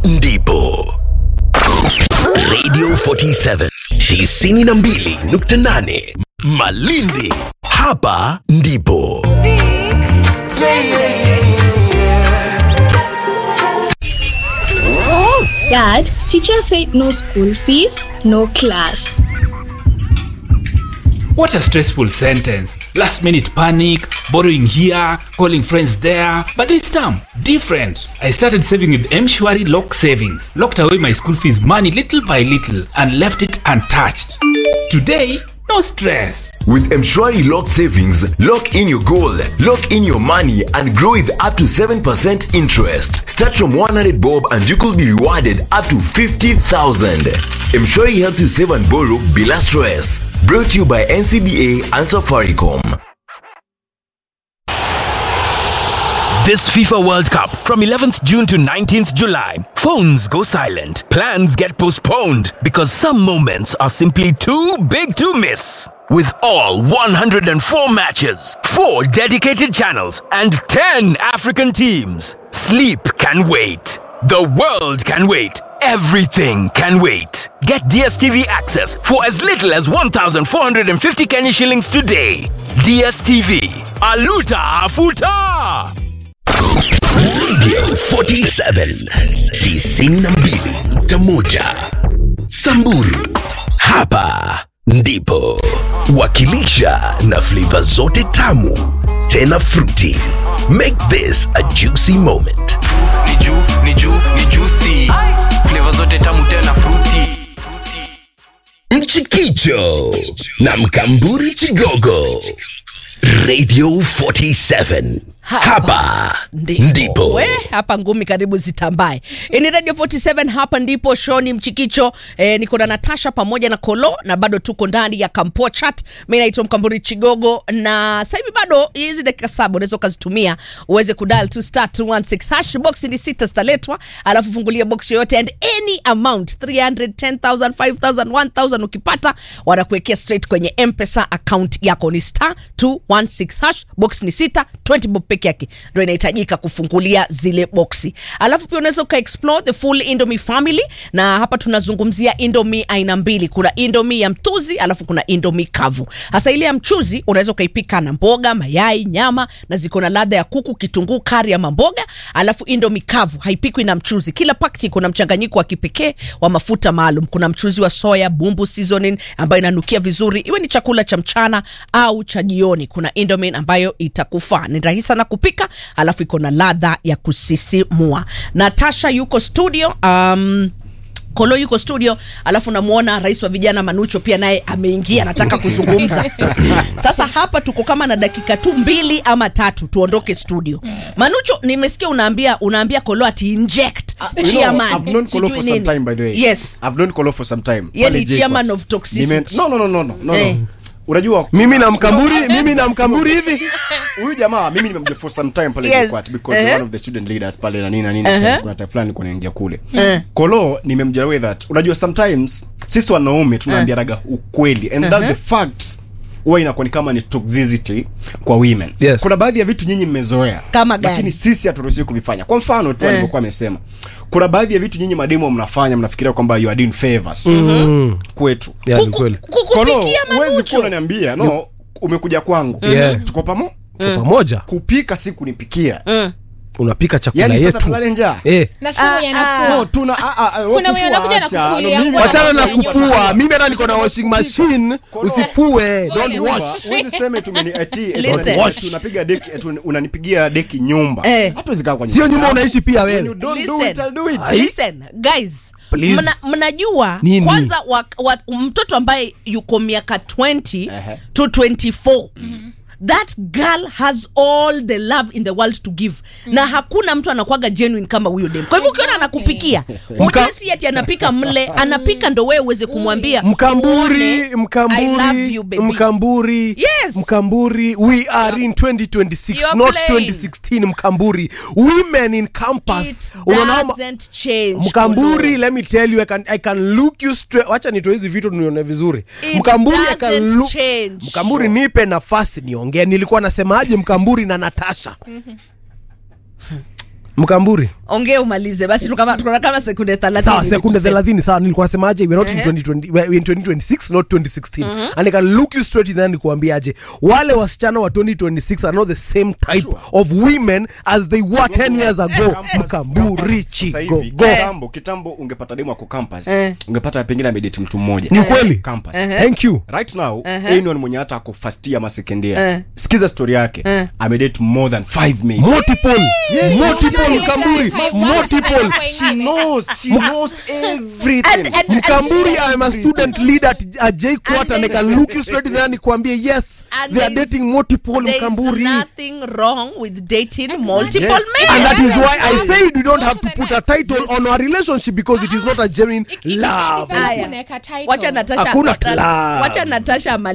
ndipo Radio 47 92.8 Malindi. Hapa ndipo Dad, teacher said no school fees, no class. What a stressful sentence. Last minute panic, borrowing here, calling friends there. But this time, different. I started saving with Mshwari Lock Savings. Locked away my school fees money little by little and left it untouched. Today, no stress. With Mshwari Lock Savings, lock in your goal, lock in your money, and grow with up to 7% interest. Start from 100 bob and you could be rewarded up to 50,000. Mshwari helps you save and borrow bila stress. Brought to you by NCBA and Safaricom. This FIFA World Cup from 11th June to 19th July. Phones go silent. Plans get postponed because some moments are simply too big to miss. With all 104 matches, 4 dedicated channels, and 10 African teams, sleep can wait. The world can wait. Everything can wait. Get DSTV access for as little as 1,450 Kenya shillings today. DSTV. Aluta Afuta! Radio 47 92.1 Samburu. Hapa ndipo wakilisha na flavor zote tamu tena fruity. Make this a juicy moment. ni juu ni juu ni juicy flavor zote tamu tena fruity Mchikicho na Mkamburi Chigogo. Radio 47. Hapa ndipo. we hapa ngumi karibu zitambae ni radio 47 hapa ndipo shoni mchikicho eh, niko na natasha pamoja na kolo na bado tuko ndani ya kampoa chat mi naitwa mkamburi chigogo na sasa hivi bado hizi dakika saba unaweza ukazitumia uweze kudal to star 216 hash box ni sita zitaletwa alafu fungulia box yoyote and any amount 300 10000 5000 1000 ukipata wanakuwekea straight kwenye mpesa account yako ni star 216 hash box ni sita 20 bob peke yake ndo inahitajika kufungulia zile boksi alafu pia unaweza ukaexplore the full indomie family na hapa tunazungumzia indomie aina mbili kuna indomie ya mtuzi alafu kuna indomie kavu hasa ile ya mchuzi unaweza ukaipika na mboga mayai nyama na ziko na ladha ya kuku kitunguu kari ama mboga alafu indomie kavu haipikwi na mchuzi kila pakti kuna mchanganyiko wa kipekee wa mafuta maalum kuna mchuzi wa soya bumbu seasoning ambayo inanukia vizuri iwe ni chakula cha mchana au cha jioni kuna indomie ambayo itakufaa ni rahisi sana kupika alafu iko na ladha ya kusisimua natasha yuko studio um, kolo yuko studio alafu namwona rais wa vijana manucho pia naye ameingia anataka kuzungumza sasa hapa tuko kama na dakika tu mbili ama tatu tuondoke studio manucho nimesikia unaambia unaambia kolo ati inject You know, chairman I've known Kolo sijui for some nini. time by the way. yes I've known Kolo for some time. Yeye Pale ni JKUAT. chairman of toxicity. Nime- No, no, no, no, no, no, Eh. no. Unajua mimi na mkamburi mimi na mkamburi hivi huyu jamaa mimi nimemjua for some time pale Yes. JKUAT because Eh. one of the student leaders pale na nini na nini Eh. time kuna time fulani nilikuwa naingia kule. Eh. Kolo nimemjua way that unajua sometimes sisi wanaume tunaambiaraga ukweli and that's the fact huwa inakuwa ni kama ni toxicity kwa women Yes. kuna baadhi ya vitu nyinyi mmezoea Kama gani? lakini sisi haturuhusiwi kuvifanya kwa mfano tu alivyokuwa amesema kuna baadhi ya vitu nyinyi mademo mnafanya mnafikiria kwamba you are doing favors kwetu Yeah, ni kweli. Ku- Kolo, kukupikia huwezi kuwa manucho unaniambia no umekuja kwangu Yeah. tuko pamo Kwa pamoja kupika si kunipikia unapika chakula yani sasa yetu tulale njaa eh na simu yanafua no tuna a, a, a, Kuna kufua wenye wanakuja na acha. kufulia No, mimi- kwa- wachana na Wachana na kufua mimi hata niko na washing machine usifue don't Nyumba, wash huwezi sema eti umeni- eti- eti Listen. unani- eti unapiga deki eti unanipigia deki nyumba Eh. hatuwezi kaa kwa sio nyumba changu. unaishi pia When you wewe don't do Listen. it, I'll do it. listen guys Please. mna, mnajua Nini? kwanza wa, wa, mtoto ambaye yuko miaka 20 Ehe. to 24 that girl has all the love in the world to give na hakuna mtu anakwaga genuine kama huyo dem kwa hivyo ukiona anakupikia ujue si ati anapika mle anapika ndo wewe uweze kumwambia mkamburi uone, I mkamburi love you, baby. mkamburi Yes. mkamburi we are in 2026 You're not playing. 2016 mkamburi women in campus It unaona ma- doesn't change mkamburi Kolo. let me tell you I can, I can look you straight wacha nitoe hizi vitu nione vizuri It mkamburi I can doesn't look change. mkamburi nipe nafasi niongee nilikuwa nasemaje mkamburi na natasha mkamburi ongea umalize basi tukama- tukona kama sekunde 30 sawa hivi sekunde tuseme. 30 sawa nilikuwa nasemaje we're not in Ehe. 2020 we're in 2026 not 2016 and i can look you straight in the eye nikuambiaje wale wasichana wa 2026 are not the same type Sure. of women as they were 10 years ago Campus- mkamburi campus sasa hivi, chigogo kitambo kitambo ungepata demu ako campus Eh. ungepata pengine amedate mtu mmoja Ni ukweli? campus thank you right now anyone mwenye hata ako first year ama second year Eh. sikiza story yake amedate more than five maybe multiple multiple Yes. mkamburi Yes. multiple she knows she knows everything And- and- mkamburi i'm a student leader at, at j quarter and i can look you straight in the eye nikuambie yes And they are there is- dating multiple There is mkamburi nothing wrong with dating multiple Yes. men. and that is why i Yes. said we don't have to Go to put the a title on our relationship because it is not a genuine love Haya. Unaweka title. wacha natasha Hakuna club. wacha natasha amalize